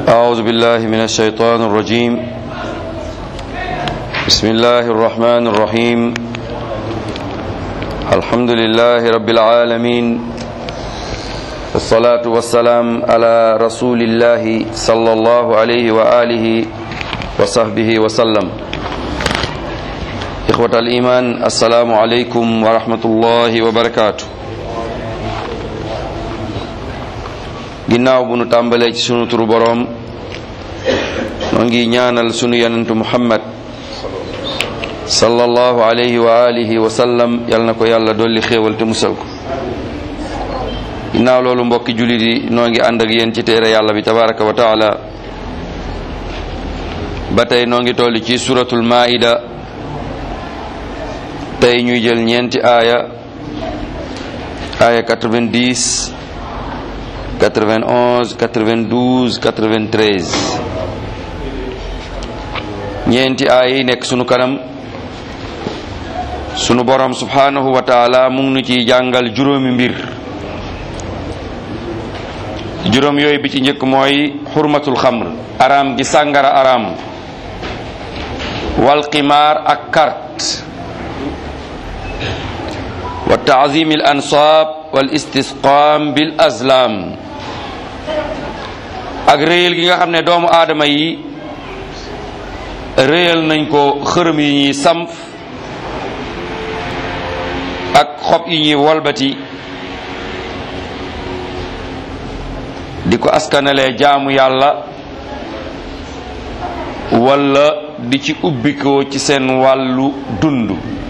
أعوذ بالله من الشيطان الرجيم بسم الله الرحمن الرحيم الحمد لله رب العالمين والصلاة والسلام على رسول الله صلى الله عليه وآله وصحبه وسلم إخوة الإيمان السلام عليكم ورحمة الله وبركاته ginnaaw bu nu tàmbalee ci sunu turu boroom noo ngi ñaanal sunu yonentu muhammad sallallahu alayhi wa alihi wa sallam yal na ko yàlla dolli xéewal te musal ko ginnaaw loolu mbokki jullit yi noo ngi ànd ak yéen ci téere yàlla bi tabaraka wa taala ba tey noo ngi toll ci suratul maida tey ñuy jël ñeenti aaya aaya 90 91 92 93 ñeenti aay yi nekk sunu kanam sunu borom subhanahu wa taala mu ngi nu ciy jàngal juróomi mbir juróom yooyu bi ci njëkk mooy xurmatul xamr araam gi sàngara araam wal qimaar ak carte wa taazimi al ansaab wal istisqaam bil azlam ak réyal gi nga xam ne doomu aadama yi réyal nañ ko xërëm yi ñuy samp ak xob yi ñuy wolbati di ko askanalee jaamu yàlla walla di ci ubbikoo ci seen wàllu dund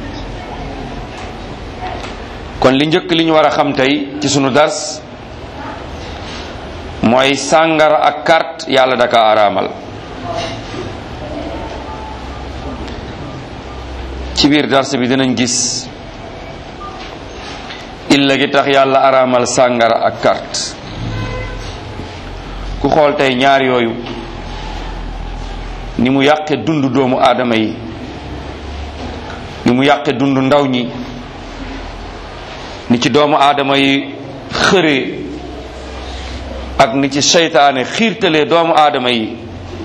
kon li njëkk li ñu war a xam tey ci sunu dars mooy sàngara ak carte yàlla daka araamal ci biir dars bi dinañ gis illa gi tax yàlla araamal sàngara ak carte ku xool tey ñaar yooyu ni mu yàqe dund doomu aadama yi ni mu yàqe dund ndaw ñi ni ci doomu aadama yi xëree ak ni ci seytaane xiirtalee doomu aadama yi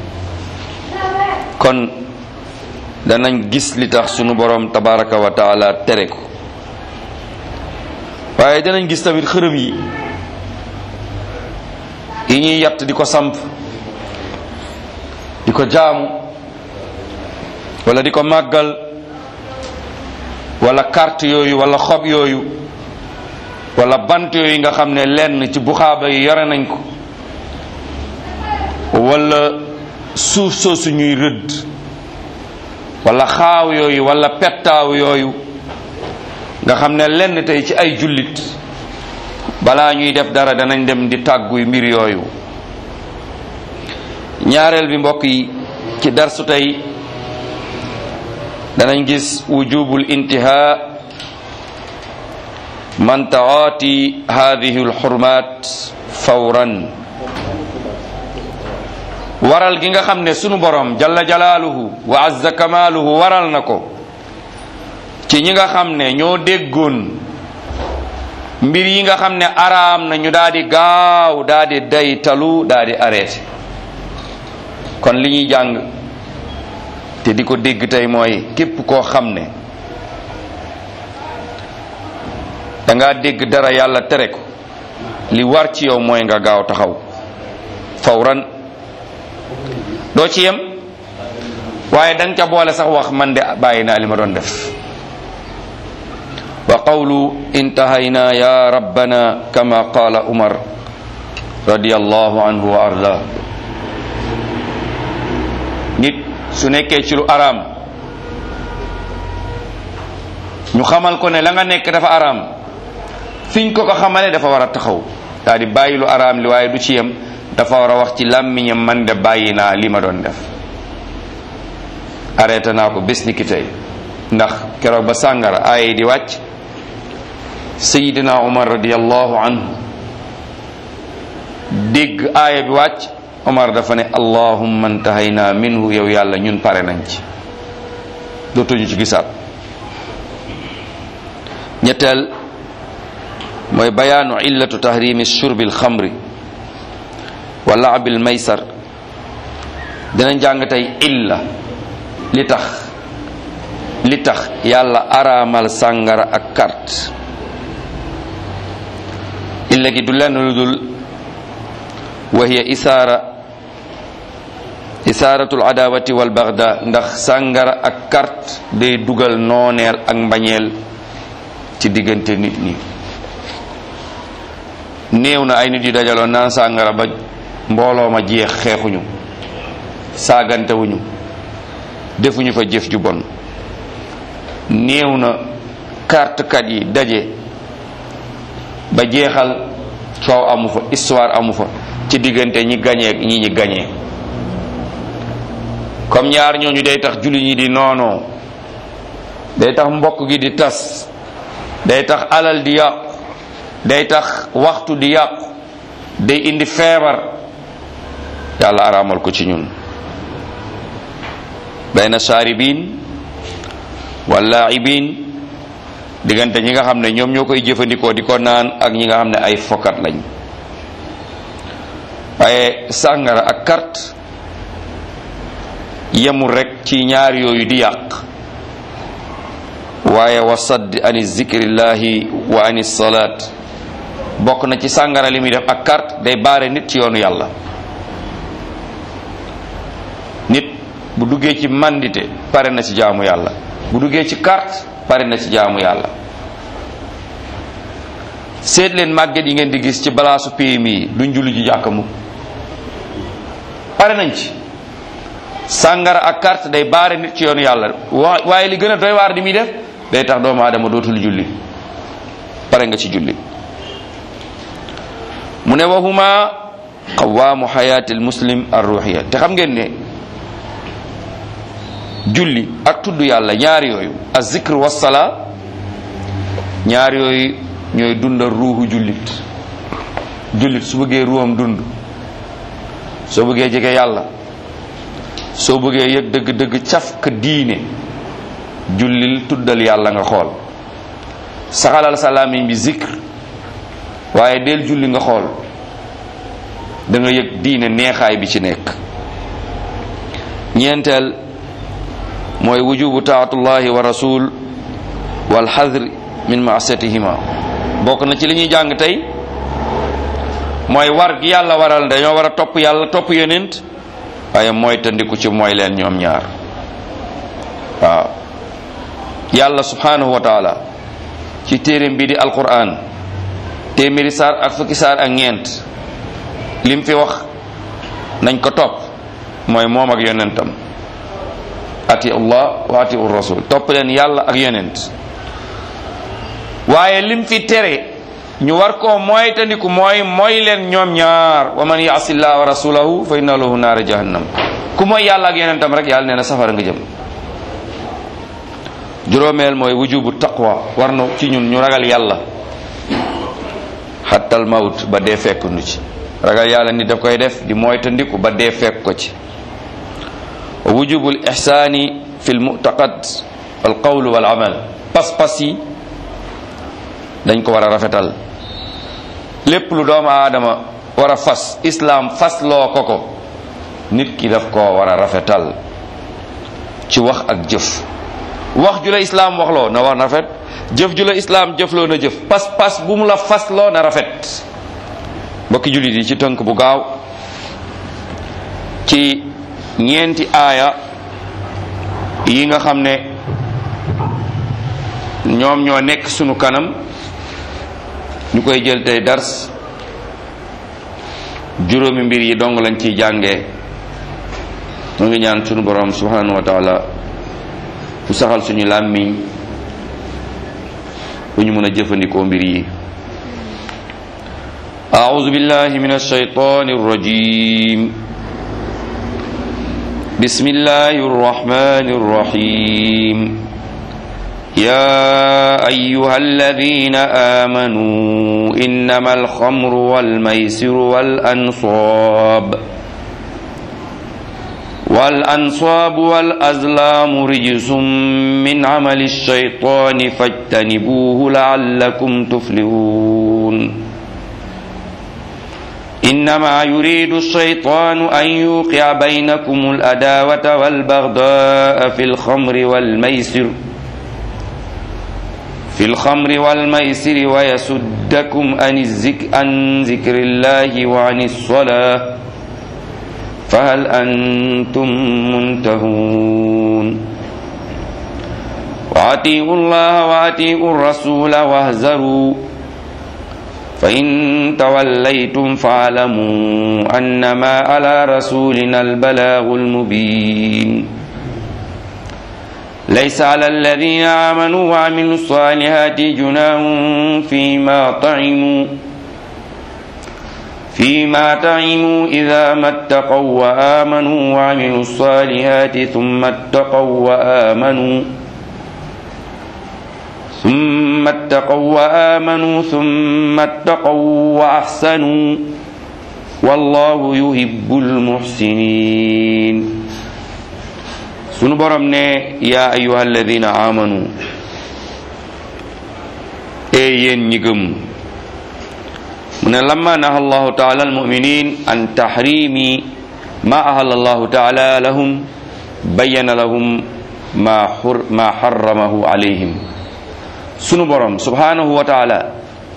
kon danañ gis li tax sunu borom tabaraka wa taala tere ko waaye danañ gis tamit xërëm yi yi ñuy yatt di ko samp di ko jaamu wala di ko màggal wala carte yooyu wala xob yooyu wala bant yooyu nga xam ne lenn ci buxaaba yi yore nañ ko wala suuf soosu ñuy rëdd wala xaaw yooyu wala pettaaw yooyu nga xam ne lenn tey ci ay jullit balaa ñuy def dara danañ dem di tàgguy mbir yooyu ñaareel bi mbokk yi ci darsu tey danañ gis wujubul intihaa man taati hadihi alxurmat fawran waral gi nga xam ne sunu borom jalla jalaaluhu wa azza kamaaluhu waral na ko ci ñi nga xam ne ñoo déggoon mbir yi nga xam ne araam na ñu daal di gaaw daal di daytalu daal di arrêté kon li ñuy jàng te di ko dégg tey mooy képp koo xam ne da ngaa dégg dara yàlla tere ko li war ci yow mooy nga gaaw taxaw fawran doo ci yem waaye danga ca boole sax wax man de bàyyi naa li ma doon def wa qawlu intahayna ya rabbana kama qaala umar radiyallahu anhu wa arda nit su nekkee ci lu araam ñu xamal ko ne la nga nekk dafa araam fiñ ko ko xamale dafa war a taxaw daa di bàyyi lu araam li waaye du ci yem dafa war a wax ci làmmiñam man de bàyyi naa li ma doon def arrêté naa ko bés ni ki tey ndax keroog ba sàngara aaya di wàcc sayidina umar radiallahu anhu dégg aaya bi wàcc omar dafa ne allahumma intahayna minhu yow yàlla ñun pare nañ ci dootuñu ci gisaat ñetteel mooy bayaanu illatu tahrimi shurbi alxamri wa laabi almaysar dinañ jàng tey illa li tax li tax yàlla araamal sàngara ak carte illa gi du lenn lu dul wa hiya isaara isaaratul adawati wal bagda ndax sàngara ak carte day dugal nooneel ak mbañeel ci diggante nit ñi néew na ay nit yu dajaloo naan sàngara ba mbooloo ma jeex xeexuñu saagantewuñu defuñu fa jëf ju bon néew na kartkat yi daje ba jeexal coow amu fa histoire amu fa ci diggante ñi gañee ñi ñi gañee comme ñaar ñooñu day tax julli ñi di noonoo day tax mbokk gi di tas day tax alal di yàqu day tax waxtu di yàqu day indi feebar yàlla araamal ko ci ñun bayna saaribin walaibin diggante ñi nga xam ne ñoom ñoo koy jëfandikoo di ko naan ak ñi nga xam ne ay fokat lañ waaye sàngara ak carte yemul rek ci ñaar yooyu di yàq waaye wa sadd ani zikrillahi wa ani salaat bokk na ci sàngara li muy def ak carte day baare nit ci yoonu yàlla nit bu duggee ci mandite pare na ci jaamu yàlla bu duggee ci carte pare na ci jaamu yàlla seet leen màgget yi ngeen di gis ci balaasu PMI yi duñ julli ji jàkka mu pare nañ ci sàngara ak carte day baare nit ci yoonu yàlla wa waaye li gën a doy waar di muy def day tax doomu aadama dootul julli pare nga ci julli mu ne waxuma qawaamu xayaatil muslim ar ruhiya te xam ngeen ne julli ak tudd yàlla ñaar yooyu az zikr wassala ñaar yooyu ñooy dundal ruuxu jullit jullit su bëggee ruuxam dund soo bëggee jege yàlla soo bëggee yëg dëgg-dëgg caf ka diine jullil tuddal yàlla nga xool saxalal sa làmmiñ bi zikr waaye del julli nga xool da nga yëg diine neexaay bi ci nekk ñeenteel mooy wujubu taatullahi wa rasul wal xadr min maasiyatihima bokk na ci li ñuy jàng tey mooy war gi yàlla waral dañoo war a topp yàlla topp yonent waaye mooy tandiku ci mooy leen ñoom ñaar waaw yàlla subhanahu wa taala ci téeréem bi di alquran téeméeri saar ak fukki saar ak ñeent lim fi wax nañ ko topp mooy moom ak yonentam ati allah wa ati rasul topp leen yàlla ak yonent waaye lim fi tere ñu war koo mooy tandiku mooy mooy leen ñoom ñaar wa man yaasi llah wa rasulahu fa inna lahu naara jahannam ku mooy yàlla ak yonentam rek yàlla nee na safara nga jëm juróomeel mooy wujubu taqwa war na ci ñun ñu ragal yàlla xattal mawt ba dee fekk nu ci ragal yàlla ni daf koy def di mooy tandiku ba dee fekk ko ci wujubul ihsaani fi l mu'taqad wal qawl wal amal pas-pas yi dañ ko war a rafetal lépp lu doomu aadama war a fas islaam fas loo ko ko nit ki daf koo war a rafetal ci wax ak jëf wax ju la islaam waxloo na wax na rafet jëf ju la islaam jëfloo na jëf pas-pas bu mu la fasloo na rafet mbokki jullit yi ci tënk bu gaaw ci ñeenti aaya yi nga xam ne ñoom ñoo nekk sunu kanam ñu koy jël tey dars juróomi mbir yi dong lañ ciy jàngee mu ngi ñaan sunu borom subhanahu wa taala bu saxal suñu làmmiñ bu ñu mën a jëfandikoo mbir yi أعوذ بالله من الشيطان الرجيم بسم الله الرحمن الرحيم يا أيها الذين آمنوا إنما الخمر والميسر والأنصاب والأنصاب والأزلام رجس من عمل الشيطان فاجتنبوه لعلكم تفلحون إنما يريد الشيطان أن يوقع بينكم الأداوة والبغضاء في الخمر والميسر في الخمر والميسر ويسدكم عن الذكر, عن ذكر الله وعن الصلاة فهل أنتم منتهون وأطيعوا الله وأطيعوا الرسول واهزروا فإن توليتم فاعلموا أنما على رسولنا البلاغ المبين ليس على الذين آمنوا وعملوا الصالحات جناح فيما طعموا فيما طعموا إذا ما اتقوا وآمنوا وعملوا الصالحات ثم اتقوا وآمنوا ثم اتقوا وآمنوا ثم اتقوا وأحسنوا والله يحب المحسنين sunu borom ne yaa ayuha alladina amanu ee yéen ñi gëm mu ne lamma naha allahu taala almuminin an tahrimi ma ahal allahu taala lahum bayyana lahum ma xur ma xaramahu alayhim sunu borom subhanahu wa taala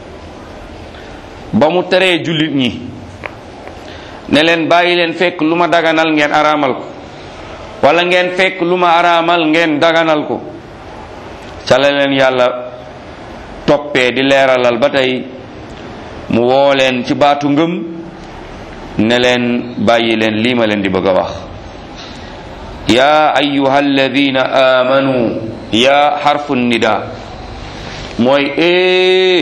ba mu teree jullit ñi ne leen bàyyi leen fekk lu ma daganal ngeen araamal ko wala ngeen fekk lu ma araamal ngeen daganal ko ca la leen yàlla toppee di leeralal ba tey mu woo leen ci baatu ngëm ne leen bàyyi leen lii ma leen di bëgg a wax yaa ayuha alladina amanu yaa xarfu nida mooy ee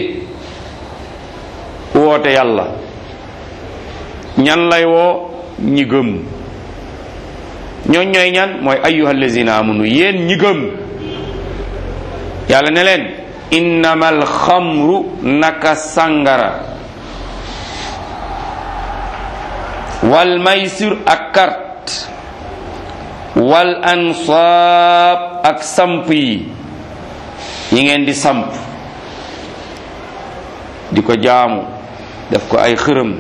woote yàlla ñan lay woo ñi gëm ñooñ ñooy ñan mooy ayyuha allazina amanu yéen ñi gëm yàlla ne leen innamal xamru naka sangara wal maysir ak carte wal ansaab ak samp yi yi ngeen di samp di ko jaamu def ko ay xërëm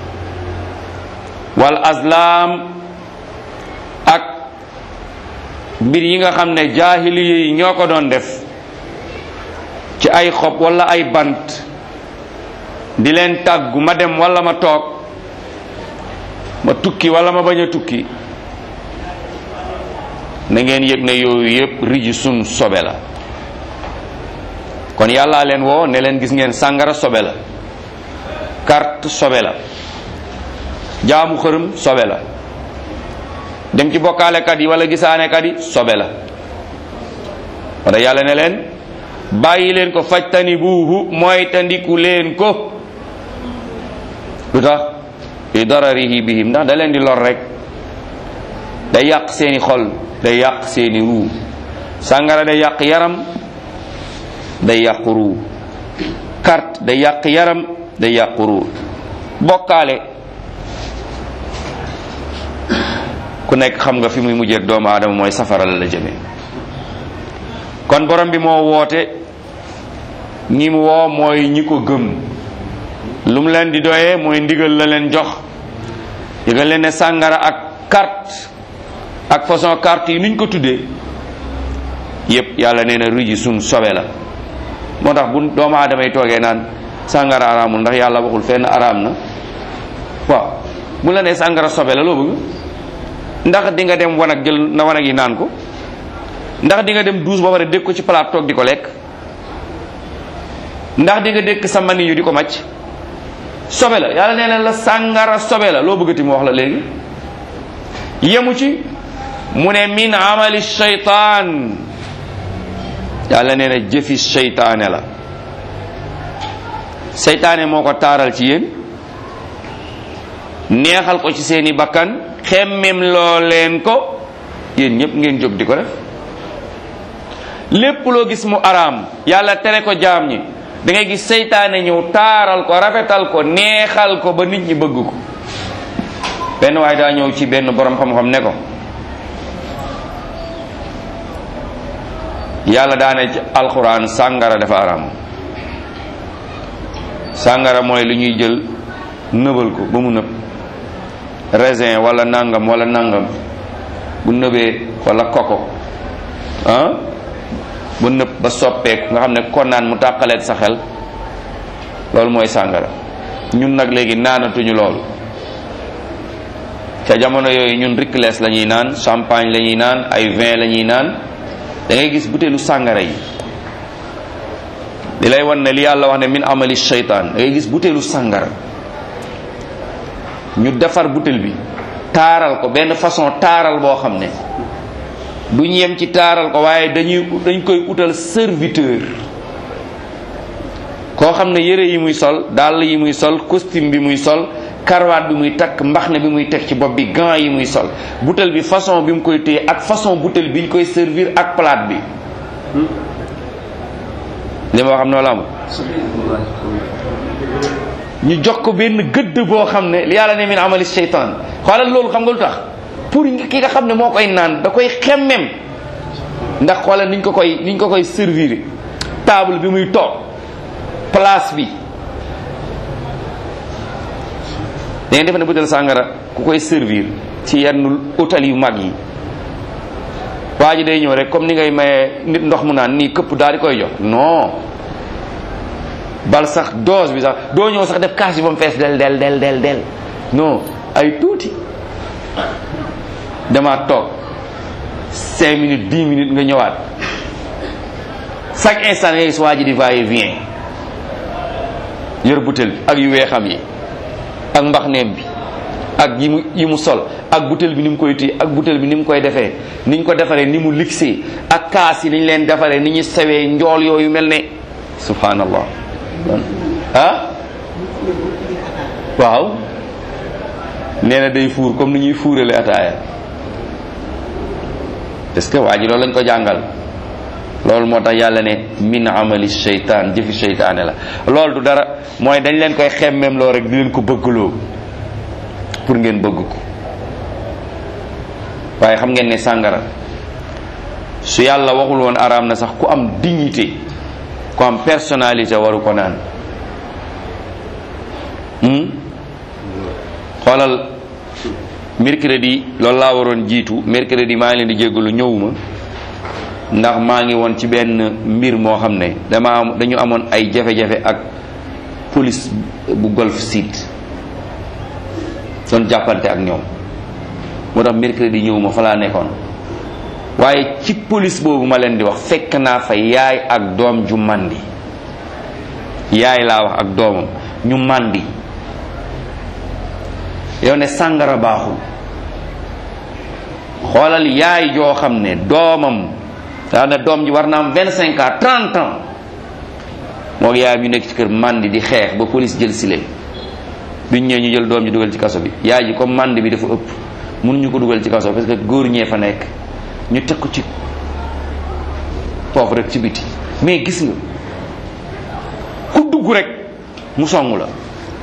wal azlam ak mbir yi nga xam ne jaahiliya yi ñoo ko doon def ci ay xob wala ay bant di leen tàggu ma dem wala ma toog ma tukki wala ma bañ a tukki na ngeen yëg ne yooyu yépp riji sun sobe la kon yàllaa leen woo ne leen gis ngeen sàngara sobe la carte sobe la jaamu xërëm sobe la dem ci bokkaalekat yi wala gisaanekat yi sobe la wala yàlla ne leen bàyyi leen ko fajtani buuhu mooy tandiku leen ko lu tax li dararihi bihim ndax da leen di lor rek day yàq seeni xol day yàq seeni ruu sàngara day yàq yaram day yàq ruu carte day yàq yaram day yàq ruu bokkaale ku nekk xam nga fi muy mujjee doomu aadama mooy safara la la jëme kon borom bi moo woote ñi mu woo mooy ñi ko gëm lu mu leen di doyee mooy ndigal la leen jox yëgal leen ne sàngara ak carte ak façon carte yi niñ ko tuddee yépp yàlla nee na riji suñ sobe la moo tax bu doomu aadama yi toogee naan sàngara araamul ndax yàlla waxul fenn araam na waaw bu la nee sàngara sobe la loo bëgg ndax di nga dem wanag jël na wanag yi naan ko ndax di nga dem douche ba pare dégg ko ci palaat toog di ko lekk ndax di nga dégg sa mani yu di ko màcc sobe la yàlla nee na la sàngara sobe la loo bëggati mu wax la léegi yemu ci mu ne min amali shaytaan yàlla nee na jëfi seytaane la seytaane moo ko taaral ci yéen neexal ko ci seeni bakkan xemmem loo leen ko yéen ñépp ngeen jóg di ko def lépp loo gis mu araam yàlla tere ko jaam ñi da ngay gis seytaane ñëw taaral ko rafetal ko neexal ko ba nit ñi bëgg ko benn waaye daa ñëw ci benn borom xam-xam ne ko yàlla daane ci alxuraan sàngara dafa araam sàngara mooy lu ñuy jël nëbal ko ba mu nëb raisin wala nangam wala nangam bu nëbee wala koko ah bu nëb ba soppeeku nga xam ne kon naan mu tàqaleeg sa xel loolu mooy sàngara ñun nag léegi naanatuñu loolu ca jamono yooyu ñun ricles la ñuy naan champagne la ñuy naan ay vin la ñuy naan da ngay gis butéelu sàngara yi li lay wan ne li yàlla wax ne min amali shaytaan da ngay gis butéelu sàngara ñu defar butéel bi taaral ko benn façon taaral boo xam ne duñ yem ci taaral ko waaye dañuy dañ koy utal serviteur koo xam ne yére yi muy sol dàll yi muy sol costume bi muy sol karwaat bi muy takk mbaxne bi muy teg ci bopp bi gants yi muy sol butéel bi façon bi mu koy téye ak façon butéel bi ñu koy servir ak plate bi li ma wax am noonu la amul ñu jox ko benn gëdd boo xam ne li yàlla ne min amali seytaan xoolal loolu xam nga lu tax pour ki nga xam ne moo koy naan da koy xemmem ndax xoolal niñ ko koy niñ ko koy servir table bi muy toog place bi da ngeen defe ne butéel sàngara ku koy servir ci yenn hôtel yu mag yi waa ji day ñëw rek comme ni ngay maye nit ndox mu naan nii këpp daal di koy jox non bal sax dose bi sax doo ñëw sax def kaas bi ba mu fees del del del del del non ay tuuti demaat toog cinq minutes dix minutes nga ñëwaat chaque instant ngay gis waa ji di va et vient yor butéel bi ak yu weexam yi ak mbaxneem bi ak yi mu yi mu sol ak butéel bi ni mu koy téye ak butéel bi ni mu koy defee ni ñu ko defaree ni mu lixee ak kaas yi ni ñu leen defaree ni ñu sewee njool yooyu mel ne subhanallah ah waaw nee na day fuur comme ni ñuy fuurale ataaya est-ce que waa ji loolu lañ ko jàngal loolu moo tax yàlla ne min amali sheytaan jëfi sheytaane la loolu du dara mooy dañ leen koy xemmem loo rek di leen ko bëggloo pour ngeen bëgg ko waaye xam ngeen ne sàngara su yàlla waxul woon araam na sax ku am dignité ku am personnalité waru ko naan xoolal mercredi loolu laa waroon jiitu mercredi maa ngi leen di jéggalu ñëwuma ndax maa ngi woon ci benn mbir moo xam ne dama am dañu amoon ay jafe-jafe ak police bu Golf Sud doon jàppante ak ñoom moo tax mercredi ñëwuma fa laa nekkoon waaye ci police boobu ma leen di wax fekk naa fa yaay ak doom ju màndi yaay laa wax ak doomam ñu màndi yow ne sàngara baaxul xoolal yaay joo xam ne doomam daa ne doom ji war na am vingt cinq ans trente ans moo yaayam ñu nekk ci kër màndi di xeex ba police jël si leen biñ ñëwee ñu jël doom ji dugal ci kaso bi yaay ji comme màndi bi dafa ëpp mënuñu ko dugal ci kaso parce que góor ñee fa nekk ñu teg ko ci foofu rek ci biti mais gis nga ku dugg rek mu song la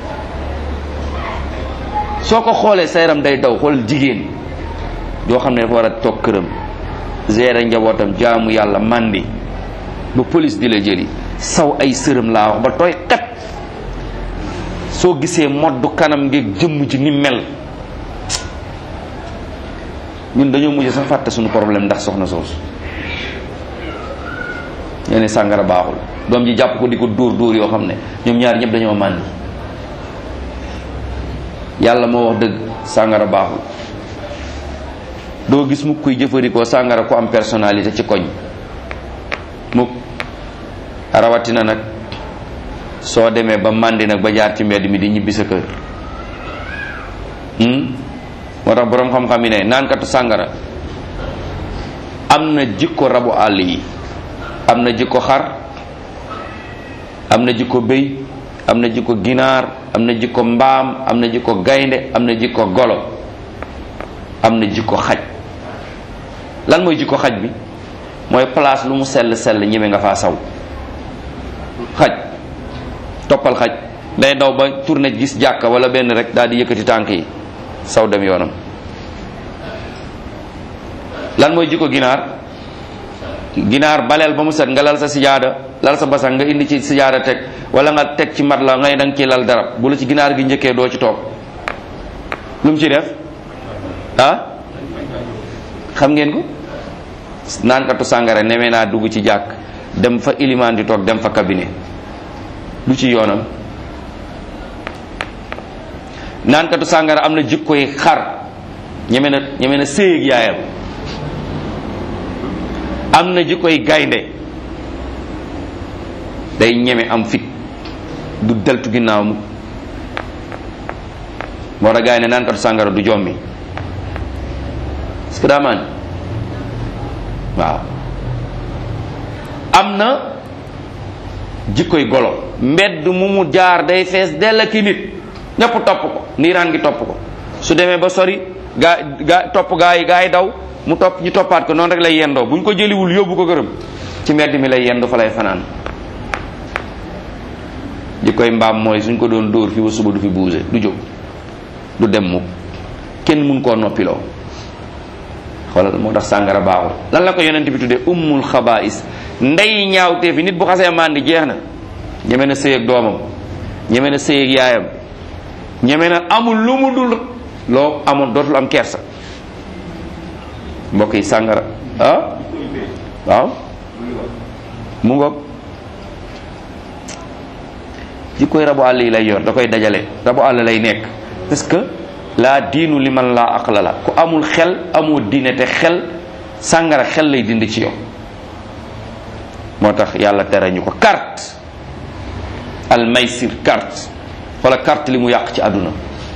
soo ko xoolee sa yaram day daw xoolal jigéen yoo xam ne dafa war a toog këram gérer njabootam jaamu yàlla màndi ba police di la jëli saw ay sërëm laa wax ba tooy xet soo gisee moddu kanam ngeeg jëmm ji ni mel ñun dañoo mujj sax fàtte suñu problème ndax soxna soosu ñoo ne sàngara baaxul doom ji jàpp ko di ko dóor dóor yoo xam ne ñoom ñaar ñëpp dañoo màndi yàlla moo wax dëgg sàngara baaxul doo gis mukk kuy jëfandikoo sàngara ku am personnalité ci koñ mukk rawatina nag soo demee ba màndi nag ba jaar ci mbedd mi di ñibbi sa kër moo tax boroom xam-xam yi ne naankatu sàngara am na jikko rabu àll yi am na jikko xar am na jikko béy am na jikko ginaar am na jikko mbaam am na jikko gaynde am na jikko golo am na jikko xaj lan mooy jikko xaj bi mooy place lu mu sell sell ñeme nga faa saw xaj toppal xaj day daw ba tourné gis jàkka wala benn rek daal di yëkkati tànk yi saw dem yoonam lan mooy jikko ginaar ginaar baleel ba mu set nga lal sa sijaada lal sa basang nga indi ci sijaara teg wala nga teg ci mat la ngay danga ci lal dara bu la ci ginaar gi njëkkee doo ci toog lu mu ci def ah xam ngeen ko naankatu sàngara neme naa dugg ci jàkk dem fa ilimaan di toog dem fa cabinet lu ci yoonam naankatu sàngara am na jikkoy xar ñeme na ñeme na séyeg yaayam am na jikkoy gaynde day ñeme am fit du deltu ginnaaw mu moo tax gaay ne naankatu sàngara du jommi parce que daa maan waaw am na jikkoy golo mbedd mu mu jaar day fees dell ki nit ñëpp topp ko niiraan gi topp ko su demee ba sori gaa gaa topp gaa yi gaa yi daw mu topp ñu toppaat ko noonu rek lay yendoo bu ñu ko jëliwul yóbbu ko gërëm ci mbedd mi lay yendu fa lay fanaan jikkoy mbaam mooy suñ ko doon dóor fi ba suba du fi buuse du jóg du dem mukk kenn mun koo noppiloo xoolal moo tax sàngara baaxul lan la ko yonent bi tuddee ummul xabaais ndey ñaawtee fi nit bu xasee màndi jeex na ñeme na sëy ak doomam ñeme na sëy ak yaayam ñeme na amul lu mu dul loo amoon dootul am kersa mbokk yi sàngara ah waaw mu ngoog ji koy rabu àll yi lay yor da koy dajale rabu àll lay nekk parce que laa diinu li man laa aqla la ku amul xel amoo diine te xel sàngara xel lay dindi ci yow moo tax yàlla tere ñu ko carte al maysir carte wala carte li mu yàq ci àdduna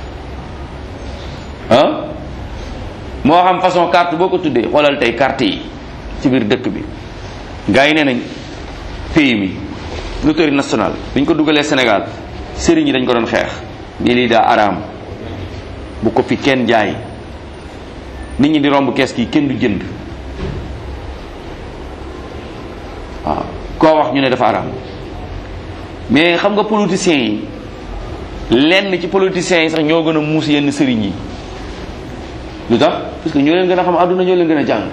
ah moo xam façon carte boo ko tuddee xoolal tey carte yi ci biir dëkk bi gars yi nee nañ pays mi loterie nationale bi ñu ko dugalee Sénégal sëriñ yi dañ ko doon xeex nii lii daa araam bu ko fi kenn jaay nit ñi di romb kees gi kenn du jënd waaw koo wax ñu ne dafa araam mais xam nga politiciens yi lenn ci politiciens yi sax ñoo gën a muus yenn sëriñ yi lu tax parce que ñoo leen gën a xam àdduna ñoo leen gën a jàng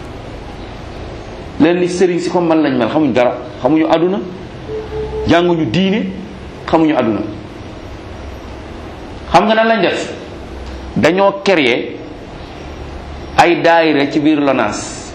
leen ni sëriñ si comme man lañ mel xamuñ dara xamuñu àdduna jànguñu diine xamuñu àdduna xam nga nan lañ def dañoo créer ay daayira ci biir LONASE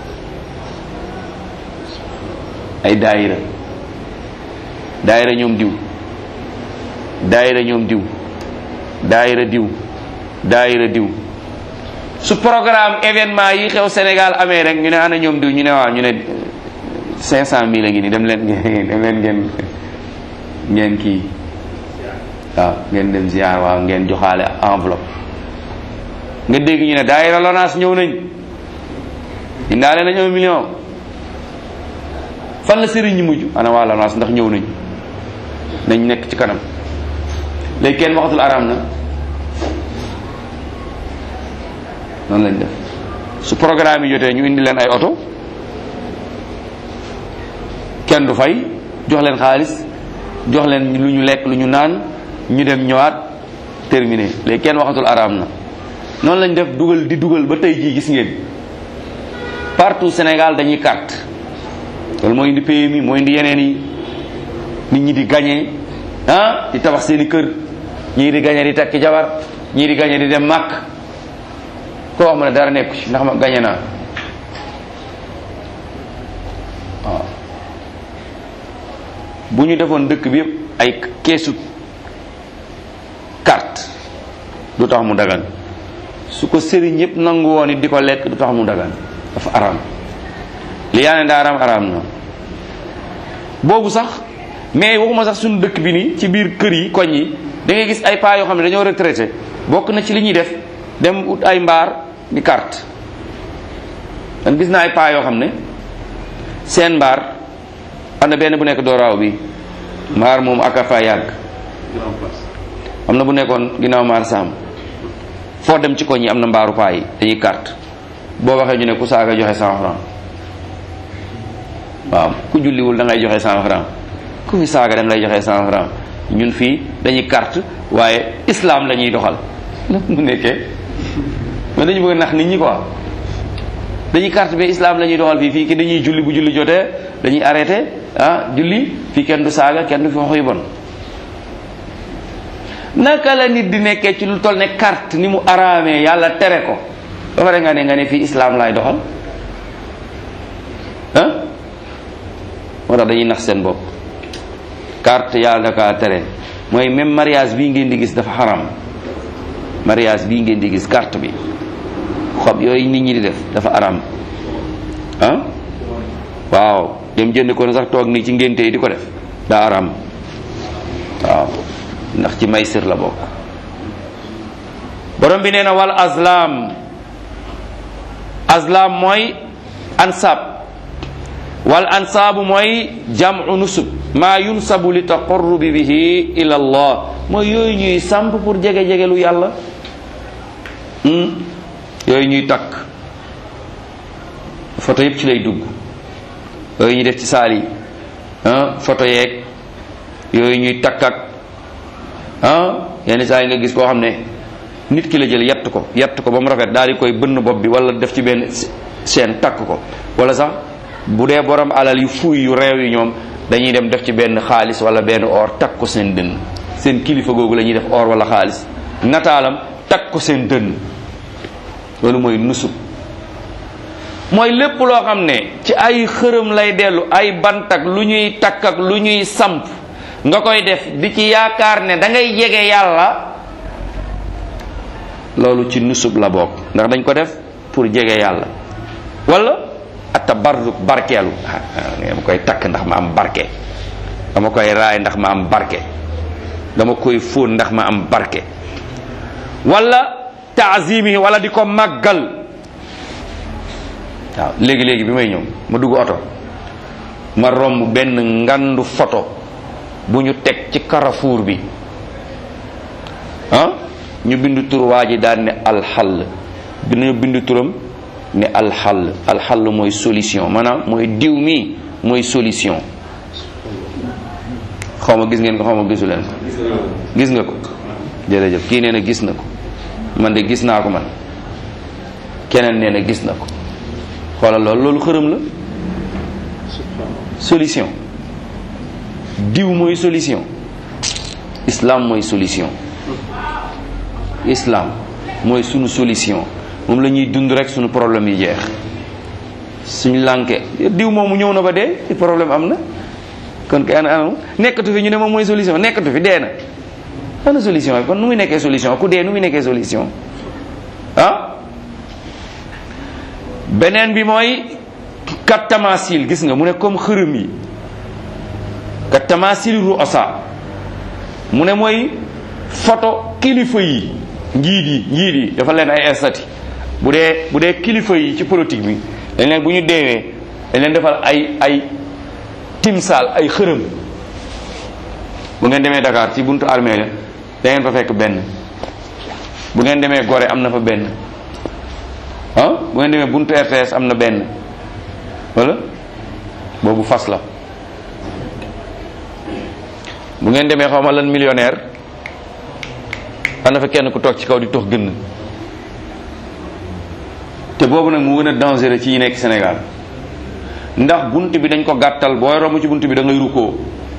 ay daayira daayira ñoom diw daayira ñoom diw daayira diw daayira diw su programme événement yi xew Sénégal amee rek ñu ne ana ñoom diw ñu ne waaw ñu ne cinq cent mille a ngi nii dem leen ngeen dem leen ngeen ngeen kii waaw ngeen dem ziar waaw ngeen joxaale enveloppe nga dégg ñu ne daayira LONASE ñëw nañ indaale nañ un million fan la sëriñ ñi mujj ana waa LONASE ndax ñëw nañ nañ nekk ci kanam léegi kenn waxatul araam na noonu lañ def su programme yi jotee ñu indi leen ay oto kenn du fay jox leen xaalis jox leen lu ñu lekk lu ñu naan ñu dem ñëwaat terminé léegi kenn waxatul araam na noonu lañ def dugal di dugal ba tey jii gis ngeen partout Sénégal dañuy carte loolu moo indi PMI moo indi yeneen yi nit ñi di gagné ah di tabax seeni kër ñii di gagné di takki jabar ñii di gagné di dem màkk koo wax ma ne dara nekku ci ndax ma gagné naa waaw bu ñu defoon dëkk bi yëpp ay keesu carte du tax mu dagan su ko sëriñ yëpp nangu woon it di ko lekk du tax mu dagan dafa araam li yaa ne daa araam araam na boobu sax mais waxuma sax suñu dëkk bi nii ci biir kër yi koñ yi da ngay gis ay paa yoo xam ne dañoo retraité bokk na ci li ñuy def dem ut ay mbaar di carte man gis naa ay paa yoo xam ne seen mbaar am na benn bu nekk dooraaw bi mbaar moom ak a fa yàgg am na bu nekkoon ginnaaw maar saam foo dem ci koñ yi am na mbaaru paa yi dañuy carte boo waxee ñu ne ku saaga joxe cent franc waaw ku julliwul da ngay joxe cent franc ku fi saaga da ngay joxe cent franc ñun fii dañuy carte waaye islam la ñuy doxal mu nekkee mais dañu bëgg nax nit ñi quoi dañuy carte bi islam la ñuy doxal fii fii ki dañuy julli bu julli jotee dañuy arrêté ah julli fii kenn du saaga kenn du fi wax yu bon naka la nit di nekkee ci lu toll ne carte ni mu araamee yàlla tere ko ba pare nga ne nga ne fii islam laay doxal ah moo tax dañuy nax seen bopp carte yàlla da kaa tere mooy même mariage bii ngeen di gis dafa xaram mariage bii ngeen di gis carte bi xob yooyu nit ñi di def dafa aram ah waaw dem jënd ko ne sax toog nii ci ngénte yi di ko def daa aram waaw ndax ci may sir la bokk borom bi nee na wal azlam azlam mooy ansab wal ansaabu mooy jamu nusub maa yunsabu li taqarrubi bihi ila allah mooy yooyu ñuy samp pour jege-jege lu yàlla yooyu ñuy takk photo yëpp ci lay dugg yooyu ñuy def ci saal yi photo yeeg yooyu ñuy takk ak ah yenn saa yi nga gis koo xam ne nit ki la jël yett ko yett ko ba mu rafet daal di koy bënn bopp bi wala def ci benn chaîne takk ko wala sax bu dee borom alal yu fuuy yu réew yi ñoom dañuy dem def ci benn xaalis wala benn or takk ko seen dënn seen kilifa googu la ñuy def or wala xaalis nataalam takk ko seen dënn loolu mooy nusub mooy lépp loo xam ne ci ay xërëm lay dellu ay bantak lu ñuy takk ak lu ñuy samp nga koy def di ci yaakaar ne da ngay jege yàlla loolu ci nusub la bokk ndax dañ ko def pour jege yàlla wala atabarruk barkeelu dama koy takk ndax ma am barke dama koy raay ndax ma am barke dama koy fóon ndax ma am barke wala taazimi wala di ko màggal waaw léegi-léegi bi may ñëw ma dugg oto ma romb benn ngandu photo bu ñu teg ci carrefour bi ah ñu bindu tur waa ji daan ne alxall dinañu bindu turam ne alxall alxall mooy solution maanaam mooy diw mi mooy solution xaw ma gis ngeen ko xaw ma gisu leen ko gis nga ko jërëjëf kii nee na gis na ko man de gis naa ko man keneen nee na gis na ko xoolal loolu loolu xërëm la solution diw mooy solution islam mooy solution islam mooy sunu solution moom la ñuy dund rek sunu problème yi jeex suñu lànke diw moomu ñëw na ba dee ci problème am na kon kay ana ana nekkatu fi ñu ne moom mooy solution nekkatu fi dee na ana solution yi kon nu muy nekkee solution ku dee nu muy nekkee solution ah beneen bi mooy kat tamasil gis nga mu ne comme xërëm yi kat tamasil ru'asa mu ne mooy photo kilifa yi njiit yi njiit yi dafa leen ay estati bu dee bu dee kilifa yi ci politique bi dañ leen bu ñu deewee dañ leen defal ay ay timsaal ay xërëm bu ngeen demee Dakar ci buntu armée la da ngeen fa fekk benn bu ngeen demee Gorée am na fa benn ah bu ngeen demee buntu RTS am na benn wala boobu fas la bu ngeen demee xaw ma lan millionnaire am na fa kenn ku toog ci kaw di tox gën te boobu nag mu gën a dangereux ci yi nekk Sénégal ndax bunt bi dañ ko gàttal booy romb ci bunt bi da ngay rukkoo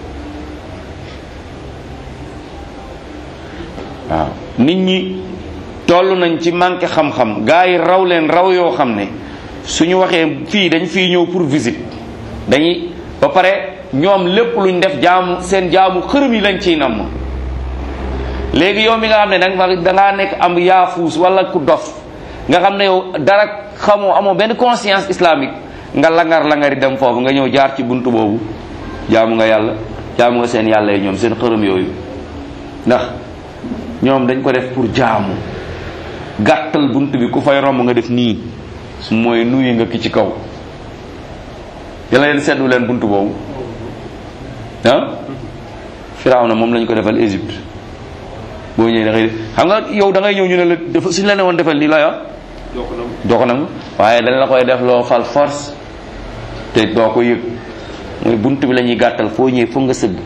waaw nit ñi toll nañ ci manqué xam-xam gars yi raw leen raw yoo xam ne suñu waxee fii dañ fii ñëw pour visite dañuy ba pare ñoom lépp luñ def jaamu seen jaamu xërëm yi lañ ciy namm léegi yow mi nga xam ne danga da ngaa nekk am yaafuus wala ku dof nga xam ne yow dara xamoo amoo benn conscience islamique nga langar langari dem foofu nga ñëw jaar ci buntu boobu jaamu nga yàlla jaamu nga seen yàlla yi ñoom seen xërëm yooyu ndax ñoom dañ ko def pour jaamu gàttal bunt bi ku fay romb nga def nii mooy nuyu nga ki ci kaw yàlla leen seddu leen bunt boobu ah firaaw na moom lañ ko defal Égypte boo ñëwee da ngay xam nga yow da ngay ñëw ñu ne la dafa suñ la ne woon defal nii la ya doo ko nangu waaye dañ la koy def loo fal force te doo ko yëg mooy bunt bi la ñuy gàttal foo ñëwee foog nga sëgg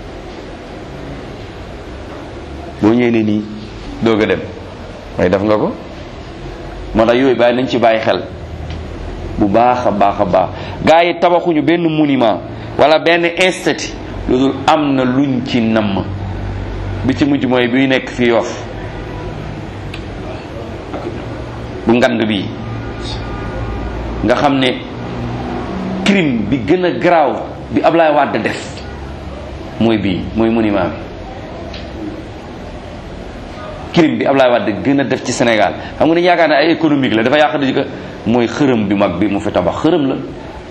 boo ñëwee ne nii doog a dem waaye def nga ko moo tax yooyu bàyyi nañ ci bàyyi xel bu baax a baax a baax gars yi tabaxuñu benn monument wala benn institut lu dul am na luñ ci namm bi ci mujj mooy bi nekk fi Yoff bu ngand bi nga xam ne crime bi gën a garaaw bi Ablaye Wade def mooy bii mooy monument bi crime bi Ablaye Wade gën a def ci Sénégal xam nga ni yaakaar ne ay économique la dafa yàq di ko mooy xërëm bi mag bi mu fi tabax xërëm la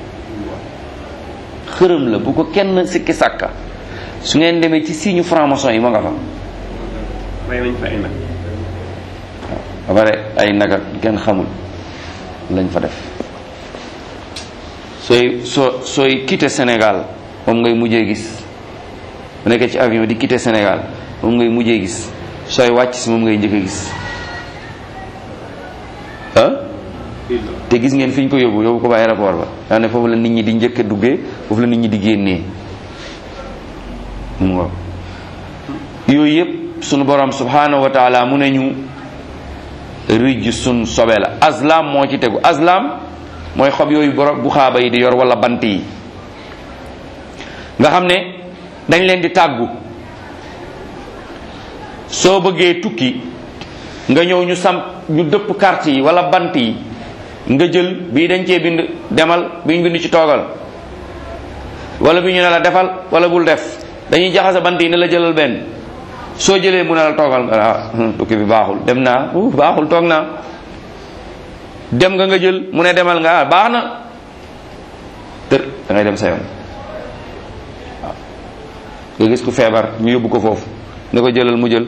xërëm la bu ko kenn sikki sàkka su ngeen demee ci signe franc-maçon yi ma nga fa may nañ fa ay nag ba pare ay naga kenn xamul lañ fa def sooy soo sooy quitté Sénégal moom ngay mujjee gis bu nekkee ci avion di quitté Sénégal moom ngay mujjee gis sooy wàcc si moom ngay njëkk a gis ah te gis ngeen fi ñu ko yóbbu yóbbu ko ba aéroport ba daa ne foofu la nit ñi di njëkk a duggee foofu la nit ñi di génnee mu ngo yooyu yëpp sunu borom subhanahu wa taala mu ne ñu rijj sun sobe la azlam moo ci tegu azlam mooy xob yooyu borom bu xaaba yi di yor wala bant yi nga xam ne dañ leen di tàggu soo bëggee tukki nga ñëw ñu samp ñu dëpp carte yi wala bant yi nga jël bii dañ cee bind demal bii ñu bind ci toogal wala bi ñu ne la defal wala bul def dañuy jaxase bant yi ne la jëlal benn soo jëlee mu ne la toogal nga ah tukki bi baaxul dem naa uh baaxul toog naa dem nga nga jël mu ne demal nga ah baax na tër da ngay dem sa yoon waaw nga gis ku feebar ñu yóbbu ko foofu ne ko jëlal mu jël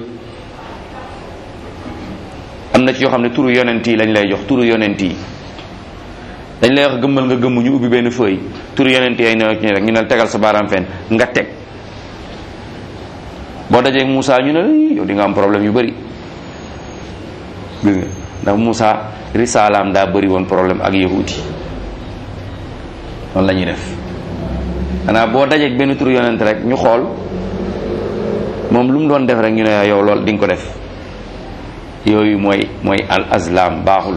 am na ci yoo xam ne turu yonent yi lañ lay jox turu yonent yi dañ lay wax gëmmal nga gëmm ñu ubbi benn feuille turu yonent yi ay ne ci rek ñu ne tegal sa baaraam fenn nga teg boo dajee Moussa ñu ne yow di nga am problème yu bëri dégg nga ndax Moussa risalaam daa bëri woon problème ak yahudi noonu la ñuy def xanaa boo dajeeg benn turu yonent rek ñu xool moom lu mu doon def rek ñu ne yow lool di nga ko def yooyu mooy mooy al azlam baaxul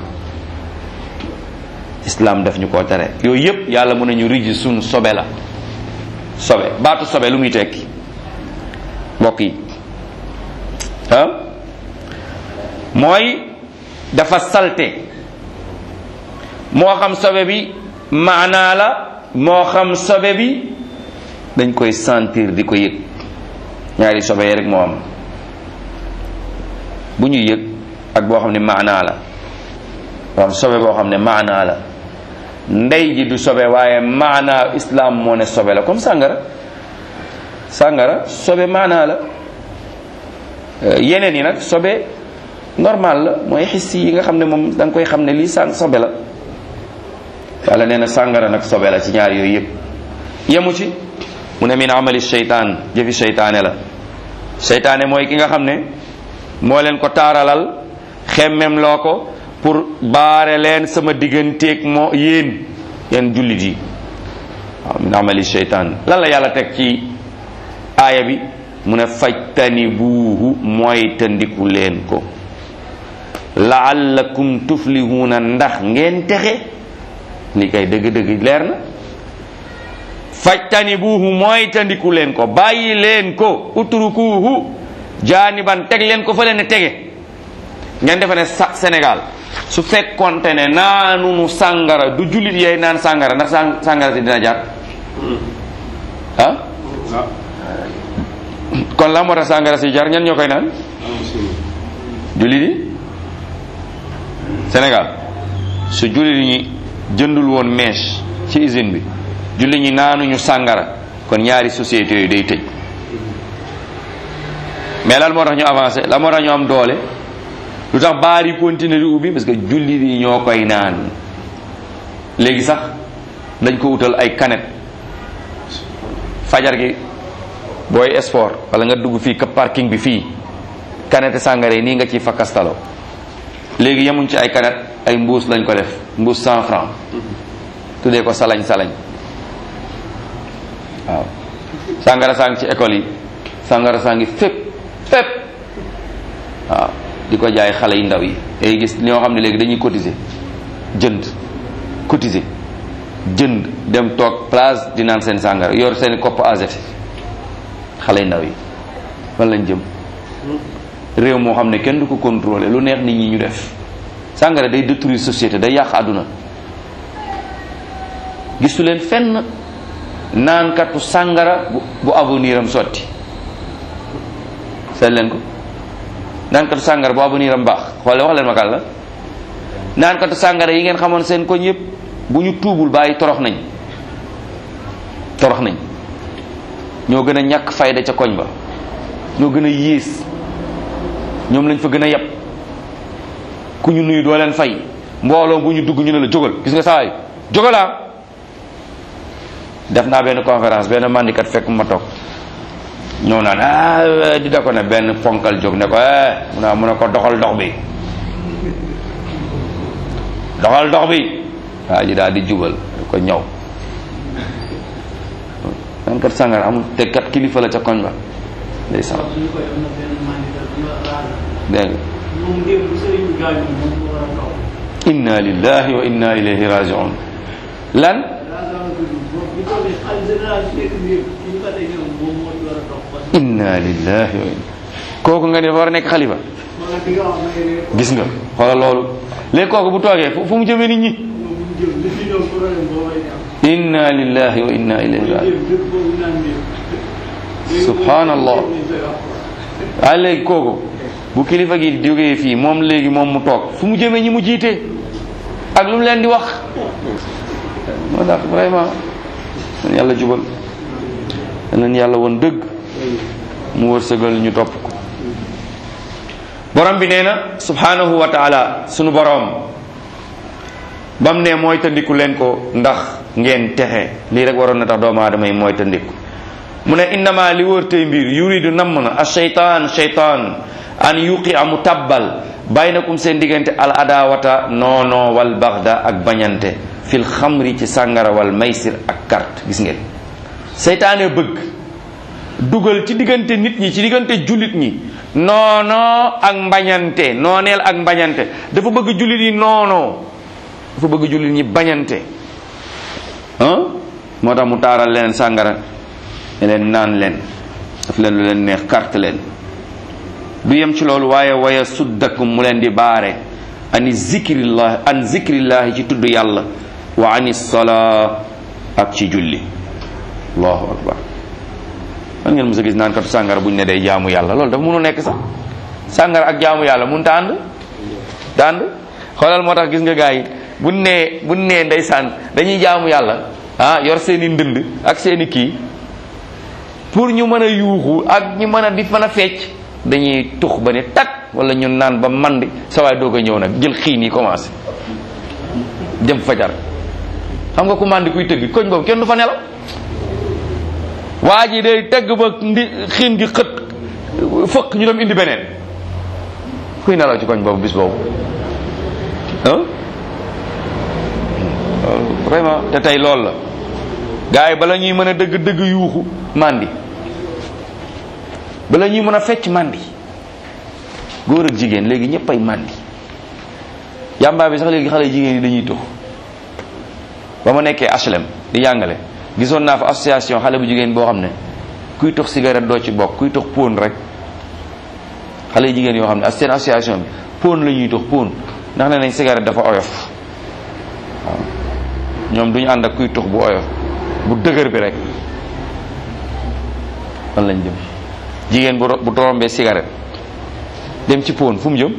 islam def ñu koo tere yooyu yëpp yàlla mën nañu riji suñ sobe la sobe baatu sobe lu muy tekki mbokk yi ah mooy dafa salte moo xam sobe bi maanaa la moo xam sobe bi dañ koy sentir di ko yëg ñaari sobe yi rek moo am bu ñuy yëg ak boo xam ne maanaa la boo xam sobe boo xam ne maanaa la ndey ji du sobe waaye maanaa islam moo ne sobe la comme sàngara sàngara sobe maanaa la yeneen yi nag sobe normal la mooy xis yi nga xam ne moom da nga koy xam ne lii sàn sobe la yàlla nee na sàngara nag sobe la ci ñaar yooyu yëpp yemu ci mu ne min amali seytaan jëfi seytaane la seytaane mooy ki nga xam ne moo leen ko taaralal xemmem loo ko pour baare leen sama digganteeg moo yéen yéen jullit yi waaw min amali seytaan lan la yàlla teg ci aaya bi mu ne fajtani buuhu mooy tandiku leen ko laallakum tuflihuuna ndax ngeen texe li kay dëgg-dëgg leer na fajtani buuhu mooy tandiku leen ko bàyyi leen ko utrukuuhu jaaniban teg leen ko fa leen tege ngeen defe ne sa Sénégal su fekkonte ne naanunu sàngara du jullit yee naan sàngara ndax sàngara si dina jar ah kon la moo tax sàngara si jar ñan ñoo koy naan jullit yi Sénégal su jullit ñi jëndul woon mèche ci usine bi jullit ñi naanuñu sàngara kon ñaari sociétés yooyu day tëj mais lan moo tax ñu avancé lan moo tax ñu am doole lu tax baar yi continuer di ubbi parce que jullit yi ñoo koy naan léegi sax dañ ko wutal ay canette fajar gi booy sport wala nga dugg fii ka parking bi fii canette sàngara yi nii nga ciy fakkastalo léegi yemuñ ci ay canette ay mbuus lañ ko def mbuus cent franc tuddee ko salañ salañ waaw sàngara saa ngi ci école yi sàngara saa ngi fépp fépp waaw di ko jaay xale yu ndaw yi day gis ñoo xam ne léegi dañuy cotiser jënd cotiser jënd dem toog place di naan seen sàngara yor seen kopp AZT xale yu ndaw yi fan lañ jëm réew moo xam ne kenn du ko contrôler lu neex nit ñi ñu def sàngara day détruire société day yàq àdduna gisu leen fenn naankatu sàngara bu bu avenir am sotti seet leen ko naankatu sàngara bu avenir am baax xoole wax leen ma kàll la naankatu sàngara yi ngeen xamoon seen koñ yépp bu ñu tuubul bàyyi torox nañ torox nañ ñoo gën a ñàkk fayda ca koñ ba ñoo gën a yées ñoom lañ fa gën a yab ku ñu nuyu doo leen fay mbooloo bu ñu dugg ñu ne la jógal gis nga sawaay jógalaa def naa benn conférence benn mandikat fekk ma toog ñëw naan ah di da ko ne benn ponkal jóg ne ko eh mu ne mu ne ko doxal dox bi doxal dox bi waa ji daal di jubal ko ñëw man kat sàngara amul te kat kilifa la ca koñ ba ndeysaan suñu koy am na benn mandikat bu ñu raal dégg nga moom démb bu sëriñ bi gaañu moom moo war a toog inna lillahi wa inna ilayhi rajiun lan raal la tudd moom bu toogee xalifa général bi nekk nii ki ñu ko teg ñoom moom moo ci war a toog parce que inna lillahi wa inna kooku nga ne dafa war a nekk xalifa ma nga di nga wax na ngeen ne gis nga xoolal loolu léegi kooku bu toogee fu fu mu jëmee nit ñi moom bu ñu jëm li fi ñoom problème boo may am inna lillahi wa inna ilayhi ñu rajiun jëm dëkk boobu naan nii Subhanallah. waaye léegi kooku bu kilifa gi jógee fii moom léegi moom mu toog fu mu jëmee ñi mu jiite ak lu mu leen di wax moo tax vraiment man yàlla jubal leen yàlla woon dëgg mu wërsëgal ñu topp ko borom bi nee na subhanahu wa taala sunu borom bam ne mooy tandiku leen ko ndax ngeen texe lii rek waroon na tax doomu aadama yi mooy tandiku mu ne innama li wër tey mbir yuridu namm na a sheytaan sheytaan an yuqi amu tabbal baynakum seen diggante al adawata noono wal baxda ak bañante fil xamri ci sàngara wal maysir ak carte gis ngeen seytaane bëgg dugal ci diggante nit ñi ci diggante jullit ñi noono ak mbañante nooneel ak mbañante dafa bëgg jullit yi noono dafa bëgg jullit ñi bañante ah moo tax mu taaral leen sàngara ne leen naan leen daf leen lu leen neex carte leen du yem ci loolu waaye waya suddakum mu leen di baare ani zikrillah an zikrillahi ci tudd yàlla wa ani salaa ak ci julli allahu akbar man ngeen mos a gis naan katu sàngara buñ ne day jaamu yàlla loolu dafa mënu nekk sax sàngara ak jaamu yàlla mun ta ànd ta ànd xoolal moo tax gis nga gars yi buñ nee buñ nee ndeysaan dañuy jaamu yàlla ah yor seeni ndënd ak seeni kii pour ñu mën a yuuxu ak ñu mën a di mën a fecc dañuy tux ba ne tak wala ñu naan ba mandi sa waay doog a ñëw nag jël xiin yi commencé jëm fajar xam nga ku mandi kuy tëgg koñ boobu kenn du fa nelaw waa ji day tëgg ba ndi xiin gi xët fëkk ñu dem indi beneen kuy nelaw ci koñ boobu bis boobu ah vraiment te tey loolu la gars yi bala ñuy mën a dëgg dëgg yuuxu mandi bala ñuy mën a fecc mandi góor ak jigéen léegi ñëpp ay mandi yàmbaa bi sax léegi xale jigéen yi dañuy tux ba ma nekkee HLM di jàngale gisoon naa fa association xale bu jigéen boo xam ne kuy tux cigarette doo ci bokk kuy tux pon rek xale jigéen yoo xam ne seen association bi pon la ñuy tux pon ndax ne nañ cigarette dafa oyof waaw ñoom duñu ànd ak kuy tux bu oyof bu dëgër bi rek fan lañ jëm jigéen bu bu torombee cigarette dem ci pon fu mu jëm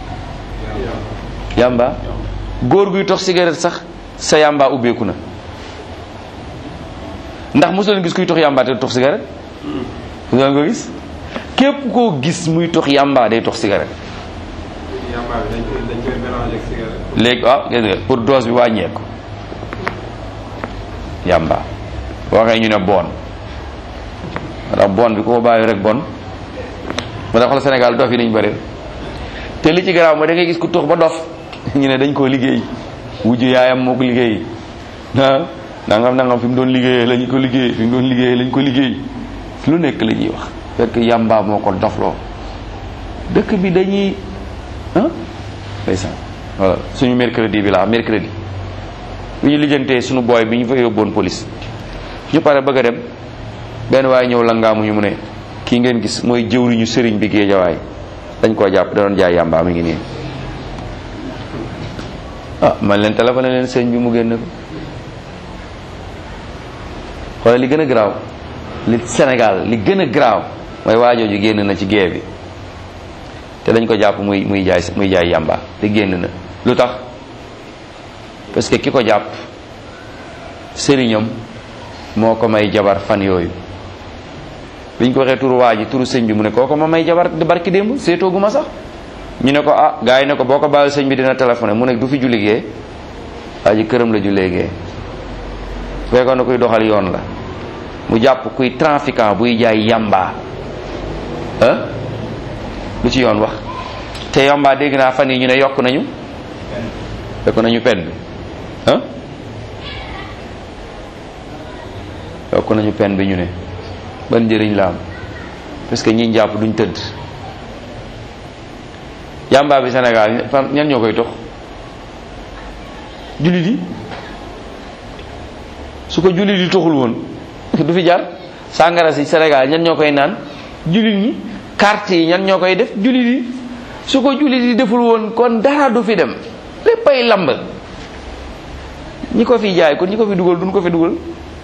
yamba góor guy tox cigarette sax sa yamba ubbeeku na ndax mosu leen gis kuy tox yamba te tox cigarette nga nga ko gis képp koo gis muy tox yamba day tox cigarette yamba bi dañ koy dañ koy mélanger ak cigarette. léegi ah gis nga pour dose bi wàññeeku yamba waxee ñu ne bon ndax bon bi ko bàyyi rek bon moo tax xoolal Sénégal dof yi dañu bëri te li ci garaaw mooy da ngay gis ku tux ba dof ñu ne dañ koo liggéey wujju yaayam moo ko liggéey ah nangam nangam fi mu doon liggéeyee lañ ko liggéey fi mu doon liggéeyee lañ ko liggéey lu nekk la ñuy wax fekk yamba moo ko dofloo dëkk bi dañuy ah ndeysaan voilà suñu mercredi bi la mercredi bu ñu lijjantee suñu booy bi ñu fa yóbboon police ñu pare bëgg a dem benn waaye ñëw langaamuñu mu ne kii ngeen gis mooy jëwriñu sëriñ bi géejawaay dañ koo jàpp da doon jaay yàmbaa mi ngi nii ah man leen téléphoné leen sëñ bi mu génn ko xoolal li gën a garaaw li Sénégal li gën a garaaw mooy waajooju génn na ci gée bi te dañ ko jàpp muy muy jaay muy jaay yàmbaa te génn na lu tax parce que ki ko jàpp sëriñam moo ko may jabar fan yooyu biñ ko waxee turu waa ji turu sëñ bi mu ne kooko ma may jabar di barki démb seetoogu ma sax ñu ne ko ah gars yi ne ko boo ko baal sëñ bi dina téléphoné mu ne du fi julli gee waa ji këram la jullee gee fekkoon na kuy doxal yoon la mu jàpp kuy trafiquant buy jaay yamba ah lu ci yoon wax te yamba dégg naa fan yi ñu ne yokk nañu yokk nañu pen bi ah yokk nañu pen bi ñu ne ban njëriñ la am parce que ñi jàpp duñ tëdd yamba bi Sénégal fan ñan ñoo koy tox jullit yi su ko jullit yi toxul woon du fi jar sàngara si Sénégal ñan ñoo koy naan jullit ñi carte yi ñan ñoo koy def jullit yi su ko jullit yi deful woon kon dara du fi dem léppay lamb ñi ko fi jaay kon ñi ko fi dugal duñ ko fi dugal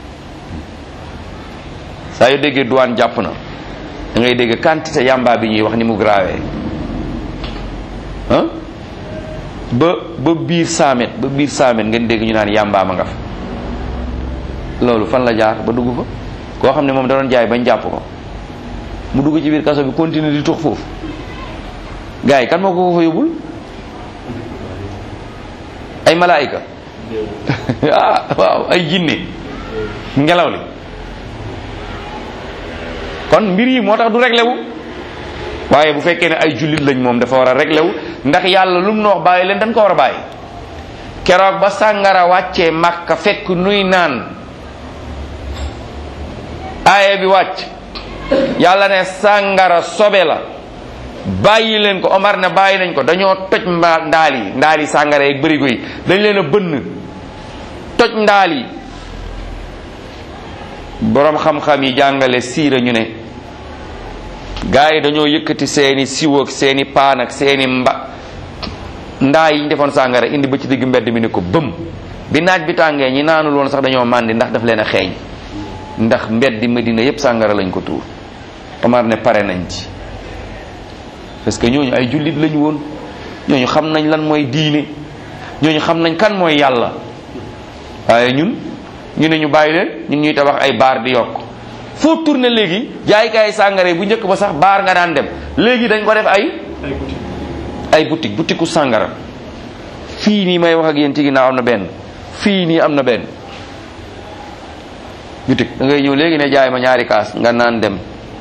saa yu déggee douane jàpp na da ngay dégg quantité yamba bi ñuy wax ni mu grave ah ba ba biir saamet ba biir saamet ngeen dégg ñu naan yamba ma nga fa loolu fan la jaar ba dugg fa koo xam ne moom da doon jaay bañ jàpp ko mu dugg ci biir kaso bi continuer di tux foofu gars yi kan moo ko fa yóbbul ay malaayika ah waaw ay jinne ngelaw li kon mbir yi moo tax du réglé wu waaye bu fekkee ne ay jullit lañ moom dafa war a réglé wu ndax yàlla lu mu noox bàyyi leen dañ ko war a bàyyi keroog ba sàngara wàccee màkka fekk nuy naan aaye bi wàcc yàlla ne sàngara sobe la bàyyi leen ko Omar ne bàyyi nañ ko dañoo toj mba ndaal yi ndaal yi sàngara yeeg bërigo yi dañ leen a bënn toj ndaal yi boroom xam-xam yi jàngale siira ñu ne gaa yi dañoo yëkkati seeni siwo ak seeni paan ak seeni mba ndaa yi ñu defoon sàngara indi ba ci digg mbedd mi ne ko bëm bi naaj bi tàngee ñi naanul woon sax dañoo màndi ndax daf leen a xeeñ ndax mbeddi Medina yépp sàngara lañ ko tuur Omar ne pare nañ ci parce que ñooñu ay jullit lañu woon ñooñu xam nañ lan mooy diine ñooñu xam nañ kan mooy yàlla waaye ñun ñu ne ñu bàyyi leen ñu ngi ñuy tabax ay baar di yokk foo tourné léegi jaaykaay sàngara bu njëkk ba sax baar nga daan dem léegi dañ ko def ay ay boutique boutiku sàngara fii nii may wax ak yéen ci ginnaaw am na benn fii nii am na benn boutique da ngay ñëw léegi ne jaay ma ñaari kaas nga naan dem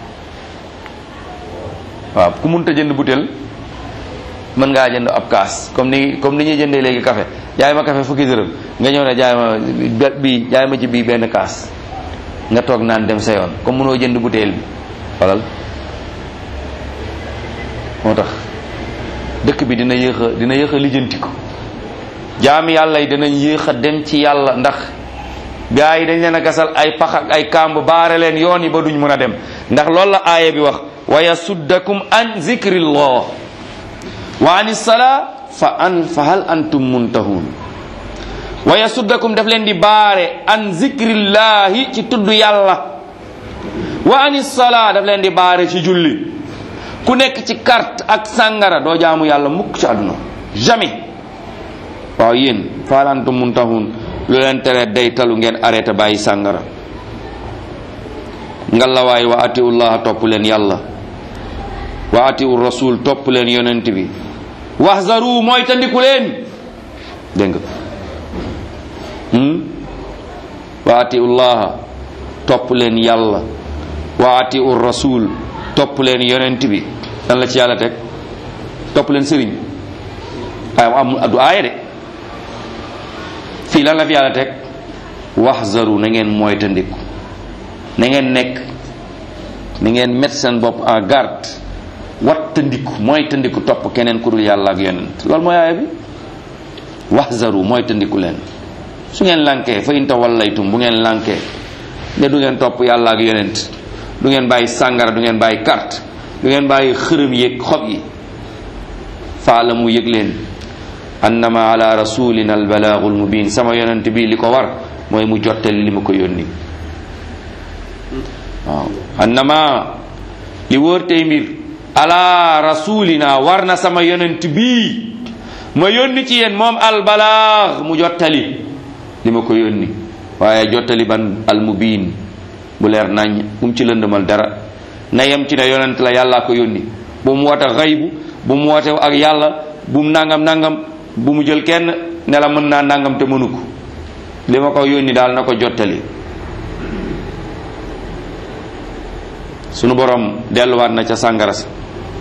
waaw ku munta jënd butéel mën ngaa jënd ab kaas comme ni comme ni ñuy jëndee léegi café jaay ma café fukki dërëm nga ñëw ne jaay ma bii jaay ma ci bii benn kaas nga toog naan dem sa yoon comme mënoo jënd butéel bi walal moo tax dëkk bi dina yéex a dina yéex a lijjanti ko jaami yàlla yi dinañ yéex a dem ci yàlla ndax gaa yi dañ leen a gasal ay pax ak ay kàmb baare leen yoon yi ba duñ mën a dem ndax loolu la aaya bi wax wa yasuddakum an zikrillah wa an salaa fa an fa hal antum muntahun wa yasuddakum daf leen di baare an zikrillahi ci tudd yàlla wa an salaa daf leen di baare ci julli ku nekk ci carte ak sàngara doo jaamu yàlla mukk ci àdduna jamais waaw yéen fa hal antum muntahun lu leen tere day talu ngeen arrêté bàyyi sàngara ngalawaay wa atiullaha topp leen yàlla wa atiu rasul topp leen yonent bi wahzaru mooy tandiku leen dégg nga wa atiullaha topp leen yàlla wa atiu rasul topp leen yonent bi lan la ci yàlla teg topp leen sëriñ ay am du aaya de fii lan la fi yàlla teg wahzaru na ngeen mooy tandiku na ngeen nekk na ngeen mettre seen bopp en garde wattandiku mooy tandiku topp keneen ku dul yàlla ak yonent loolu mooy aaya bi wahzaru mooy tandiku leen su ngeen lànkee fa in tawallaytum bu ngeen lànkee ne du ngeen topp yàlla ak yonent du ngeen bàyyi sàngara du ngeen bàyyi carte du ngeen bàyyi xërëm yeeg xob yi faala mu yëg leen annama ala rasulina albalaagul mubin sama yonent bi li ko war mooy mu jottali li ma ko yónni waaw annama li wóor tey mbir ala rasulina war na sama yonent bii ma yónni ci yéen moom albalaag mu jottali li ma ko yónni waaye jottali ban almubin bu leer nañ bu mu ci lëndëmal dara na yem ci ne yonent la yàllaa ko yónni bu mu woote xaybu bu mu woote ak yàlla bu mu nangam nangam bu mu jël kenn ne la mën naa nangam te mënu ko li ma ko yónni daal na ko jottali sunu borom delluwaat na ca sàngara sa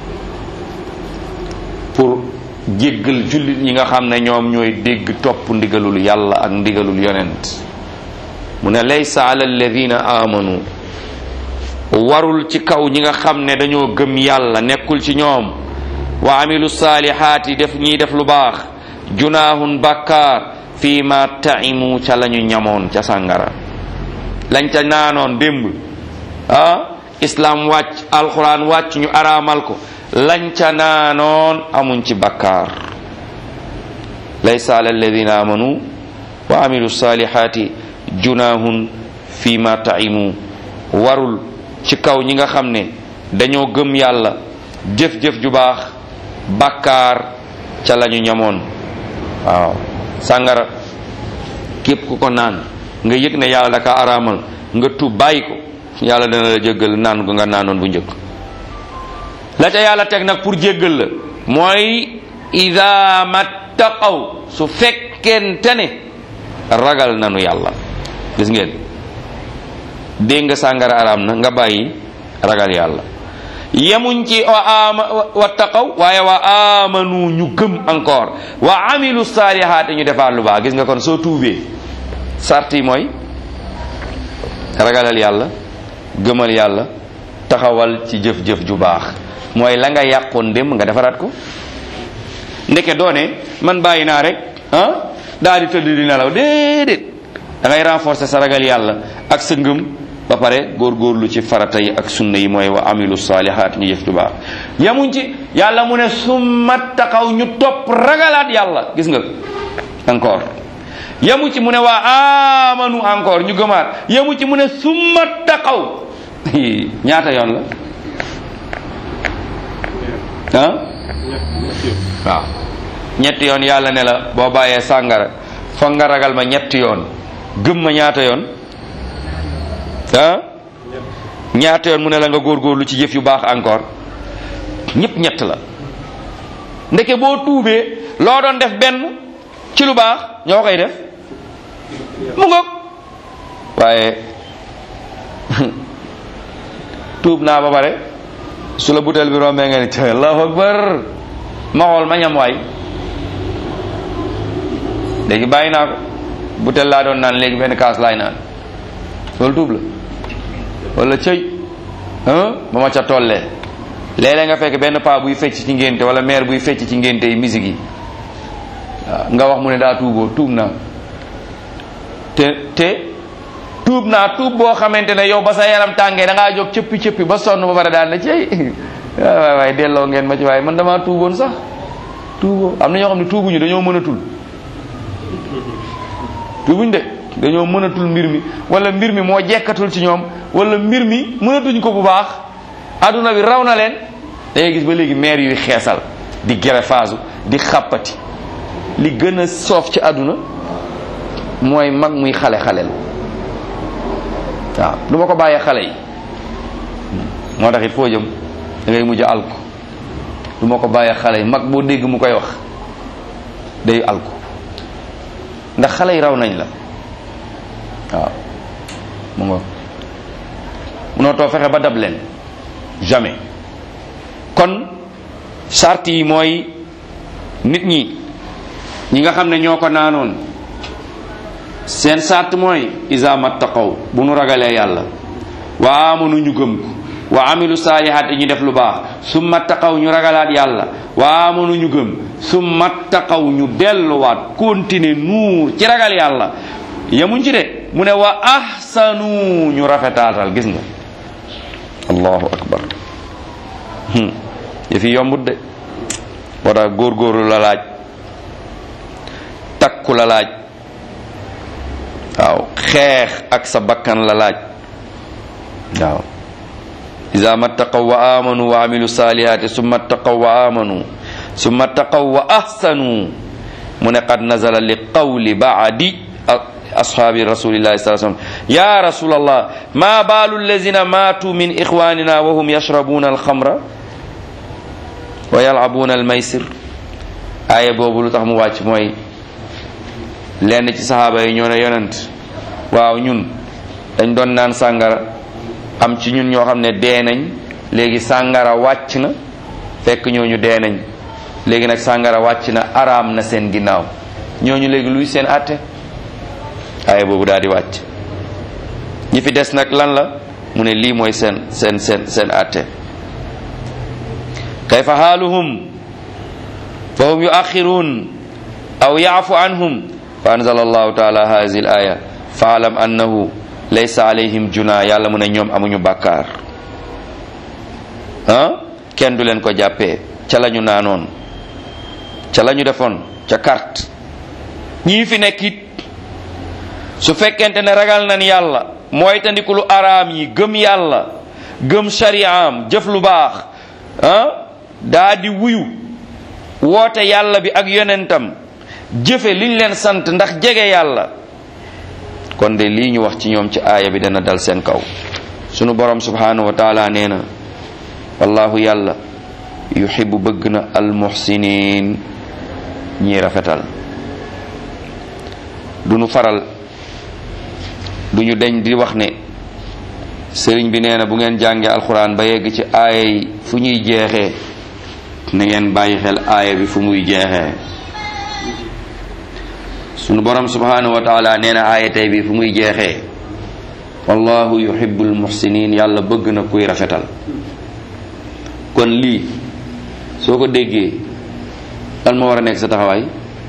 pour jéggal jullit ñi nga xam ne ñoom ñooy dégg topp ndigalul yàlla ak ndigalul yonent mu ne laysa ala alladina amanu warul ci kaw ñi nga xam ne dañoo gëm yàlla nekkul ci ñoom wa amilu saalihaati def ñiy def lu baax junaahun bàkkaar fii ma taimu ca lañu ñamoon ca sàngara lañ ca naanoon démb ah islaam wàcc alquran wàcc ñu araamal ko lañ ca naanoon amuñ ci bàkkaar laysa ala alladina amanu wa amilu saalihaati junaahun fii ma taimu warul ci kaw ñi nga xam ne dañoo gëm yàlla jëf-jëf ju baax bàkkaar ca lañu ñamoon waaw sàngara képp ku ko naan nga yëg ne yàlla daka araamal nga tuub bàyyi ko yàlla dana la jéggal naan gu nga naanoon bu njëkk la ca yàlla teg nag pour jéggal la mooy ida mattaqaw su fekkente ne ragal nanu yàlla gis ngeen dégg nga sàngara araam na nga bàyyi ragal yàlla yemuñ ci wa ama wattaqaw waaye wa amanu ñu gëm encore wa amilu saalihaat ñu defaat lu baax gis nga kon soo tuubee sart yi mooy ragalal yàlla gëmal yàlla taxawal ci jëf-jëf ju baax mooy la nga yàqoon démb nga defaraat ko ndeke doone man bàyyi naa rek ah daal di tëdd di nelaw déedéet da ngay renforcer sa ragal yàlla ak sa ngëm ba pare góorgóorlu ci farata yi ak sunna yi mooy wa amilu saalihaat ñu jëf ju baax yamuñ ci yàlla mu ne summa taxaw ñu topp ragalaat yàlla gis nga encore yamu ci mu ne waa amanu encore ñu gëmaat yamu ci mu ne summa taxaw ñaata yoon la ah waaw ñetti yoon yàlla ne la boo bàyyee sàngara foog nga ragal ma ñetti yoon gëm ma ñaata yoon ah ñaata yoon mu ne la nga góorgóorlu ci jëf yu baax encore ñëpp ñett la ndeke boo tuubee loo doon def benn ci lu baax ñoo koy def mu ngoog waaye tuub naa ba pare su la butel bi rombee nga ni te allahu akbar ma xool ma ñam waay léegi bàyyi naa ko butel laa doon naan léegi benn kaas laay naan loolu tuub la wala cëy ba ma ca tollee léeg-léeg nga fekk benn paa buy fecc ci ngénte wala mère buy fecc ci ngénte yi musique yi waaw nga wax mu ne daa tuuboo tuub naa te te tuub naa tuub boo xamante ne yow ba sa yaram tàngee da ngaa jóg cëppi cëppi ba sonn ba pare daal na cey waay waay delloo ngeen ma ci waaye man damaa tuuboon sax tuuboo am na ñoo xam ne tuubuñu dañoo mënatul tuubuñ de dañoo mënatul mbir mi wala mbir mi moo jekkatul ci ñoom wala mbir mi mënatuñ ko bu baax adduna bi raw na leen da ngay gis ba léegi maire yuy xeesal di gerefaasu di xàppati li gën a soof ci àdduna mooy mag muy xale xaleel waaw du ma ko bàyyee xale yi moo tax it foo jëm da ngay mujj alku du ma ko bàyyee xale yi mag boo dégg mu koy wax day alku ndax xale yi raw nañ la waaw mu nga munoo too fexe ba dab leen jamais kon charte yi mooy nit ñi ñi nga xam ne ñoo ko naanoon seen sart mooy isa mattaqaw bu nu ragalee yàlla wa amanu ñu gëm ko wa amilu saalihaat ñu def lu baax summa taqaw ñu ragalaat yàlla wa amanu ñu gëm summa taqaw ñu delluwaat continuer nuur ci ragal yàlla yemuñ ci de mu ne wa ahsanu ñu rafetaatal gis nga allahu akbar hmm. yëfi yombut de moo tax góorgóorlu la laaj takku la laaj waaw xeex ak sa bakkan la laaj waaw iza mattaqaw wa amanu wa amilu salihati summa ttaqaw wa amanu summa ttaqaw wa ahsanu mu ne qad nazala li qawli baadi ashabi rasulillahi sa sallam ya rasulallah ma balu allazina matu min ikhwanina wa hum yashrabuna alxamra wa yalabuna almaysir aaya boobu lu tax mu wàcc mooy lenn ci sahaaba yi ñoo ne yonent waaw ñun dañ doon naan sàngara am ci ñun ñoo xam ne dee nañ léegi sàngara wàcc na fekk ñooñu dee nañ léegi nag sàngara wàcc na araam na seen ginnaaw ñooñu léegi luy seen àtte aaya boobu daal di wàcc ñi fi des nag lan la mu ne lii mooy seen seen seen seen àtte kayfa haaluhum fa hum yuaxiruun aw yaafu anhum fa anzala allahu taala hazihi al aya faalam annahu laysa alayhim juna yàlla mu ne ñoom amuñu bàkkaar ah kenn du leen ko jàppee ca la ñu naanoon ca la ñu defoon ca carte ñii fi nekk it su fekkente ne ragal nañ yàlla mooy tandiku lu araam yi gëm yàlla gëm shari'am jëf lu baax ah daa di wuyu woote yàlla bi ak yonentam jëfe liñ leen sant ndax jege yàlla kon de lii ñu wax ci ñoom ci aaya bi dana dal seen kaw sunu borom subhanahu wa taala nee na wallahu yàlla yuhibbu bëgg na almuhsinin ñi rafetal du ñu faral du ñu deñ di wax ne sëriñ bi nee na bu ngeen jàngee alxuraan ba yegg ci aaya yi fu ñuy jeexee na ngeen bàyyi xel aaya bi fu muy jeexee sunu borom subhanahu wa taala nee na aaya tey bi fu muy jeexee wallahu yuhibbul muhsinin yàlla bëgg na kuy rafetal kon lii soo ko déggee lan moo war a nekk sa taxawaay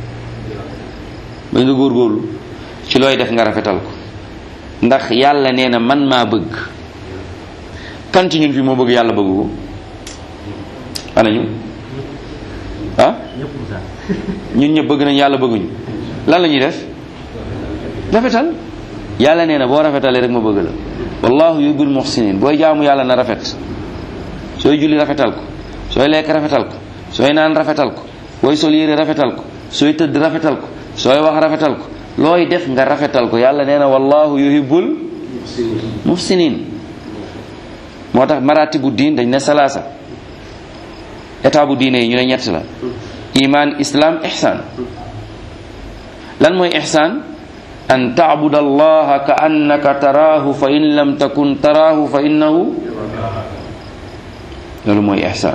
ba nga góorgóorlu ci looy def nga rafetal ko ndax yàlla nee na man maa bëgg kan ci ñun fi moo bëgg yàlla bëgg ko ana ñu ah ñun ñëpp bëgg nañ yàlla bëgguñu lan la ñuy def rafetal yàlla nee na boo rafetalee rek ma bëgg la wallahu yuhibbul muhsinin booy jaamu yàlla na rafet sooy julli rafetal ko sooy lekk rafetal ko sooy naan rafetal ko booy sol yére rafetal ko sooy tëdd rafetal ko sooy wax rafetal ko looy def nga rafetal ko yàlla nee na wallahu yuhibbul muhsinin moo tax maratibu diin dañ ne salaasa état bu diine yi ñu ne ñett la iman islam ihsan lan mooy ihsan an taabud allaha ka annaka taraahu fa in lam takun taraahu fa innahu loolu mooy ihsan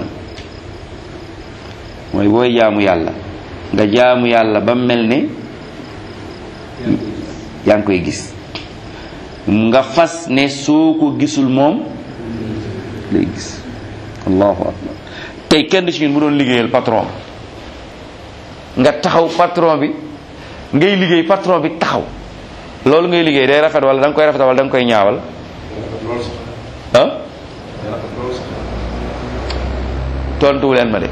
mooy booy jaamu yàlla nga jaamu yàlla ba mel ne yaa ngi koy gis nga fas ne soo ko gisul moom lay gis allahu akbar tey kenn ci ñun bu doon liggéeyal patron nga taxaw patron bi ngay liggéey patron bi taxaw loolu ngay liggéey day rafet wala da nga koy rafet wala da nga koy ñaawal ah tontuwu leen ma de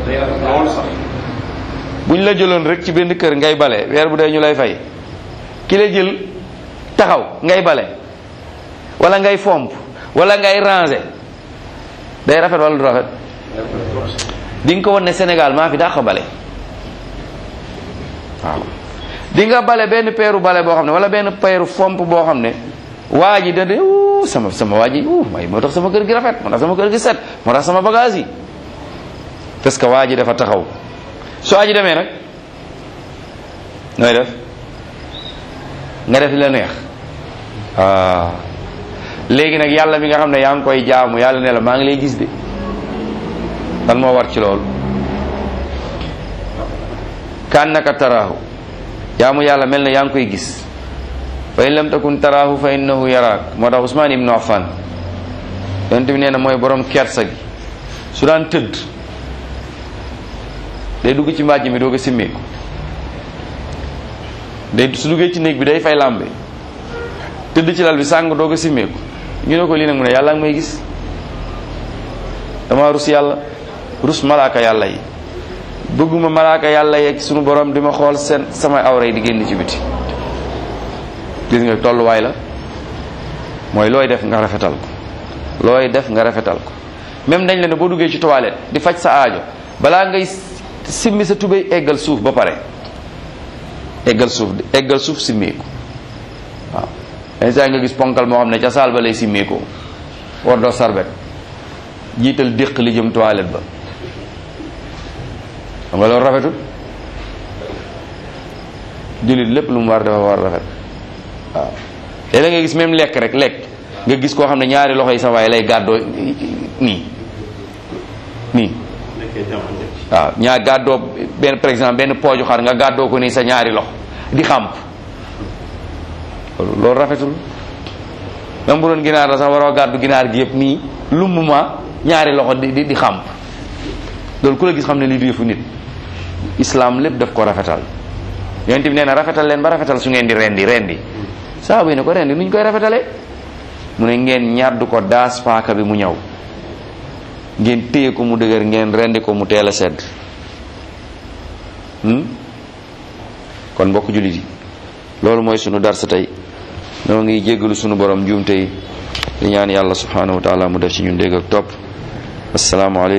buñ la jëloon rek ci benn kër ngay bale weer bu dee ñu lay fay ki la jël taxaw ngay bale wala ngay fomp wala ngay ranger day rafet wala du rafet di nga ko won ne Sénégal maa fi dàq bale waaw di nga bale benn peeru bale boo xam ne wala benn peeru fomp boo xam ne waa ji da de uu sama sama waa ji uu may moo tax sama kër gi rafet moo tax sama kër gi set moo tax sama bagage yi parce que waa ji dafa taxaw su waa ji demee nag nooy def nga def li la neex ah léegi nag yàlla mi nga xam ne yaa ngi koy jaamu yàlla ne la maa ngi lay gis de lan moo war ci loolu kan naka taraahu jaamu yàlla mel na yaa ngi koy gis fa in lam takun taraahu fa innahu yaraak moo tax Usmaan ibnu Affan yonent bi nee na mooy borom kersa gi su daan tëdd day dugg ci mbàjj mi doog a simmeeku day su duggee ci néeg bi day fay làmbe tëdd ci lal bi sàng doog a simmeeku ñu ne ko lii nag mu ne yàlla ngi may gis dama rus yàlla rus malaaka yàlla yi bëgguma malaaka yàlla yeeg sunu borom di ma xool seen sama awra yi di génn ci biti gis nga tolluwaay la mooy looy def nga rafetal ko looy def nga rafetal ko même dañ la ne boo duggee ci toilette di faj sa aajo balaa ngay simmi sa tubéy eggal suuf ba pare eggal suuf eggal suuf simmeeku waaw instant nga gis ponkal moo xam ne ca saal ba lay simmeekoo war doo sarbet jiital déq li jëm toilette ba xam nga loolu rafetul jullit lépp lu mu war dafa war rafet waaw léeg nga gis même lekk rek lekk nga gis koo xam ne ñaari loxo yi sa waay lay gàddoo nii nii waaw ñaar gàddoo benn par exemple benn pooju xar nga gàddoo ko nii sa ñaari loxo di xàmp loolu rafetul même bu doon ginaar la sax waroo gàddu ginaar gi yëpp nii lumbuma ñaari loxo di di di xàmp loolu ku la gis xam ne lii du yëfu nit islam lépp daf ko rafetal yonent bi nee na rafetal leen ba rafetal su ngeen di rendi rendi saaba yi ne ko rendi nuñ koy rafetalee mu ne ngeen ñàddu ko daas paaka bi mu ñëw ngeen téye ko mu dëgër ngeen rendi ko mu teel a sedd kon mbokk jullit yi loolu mooy sunu darsa tey noo ngi jéggalu sunu borom njuumte yi di ñaan yàlla subhanahu wa taala mu def ci ñun dégg ak topp assalaamu aleykum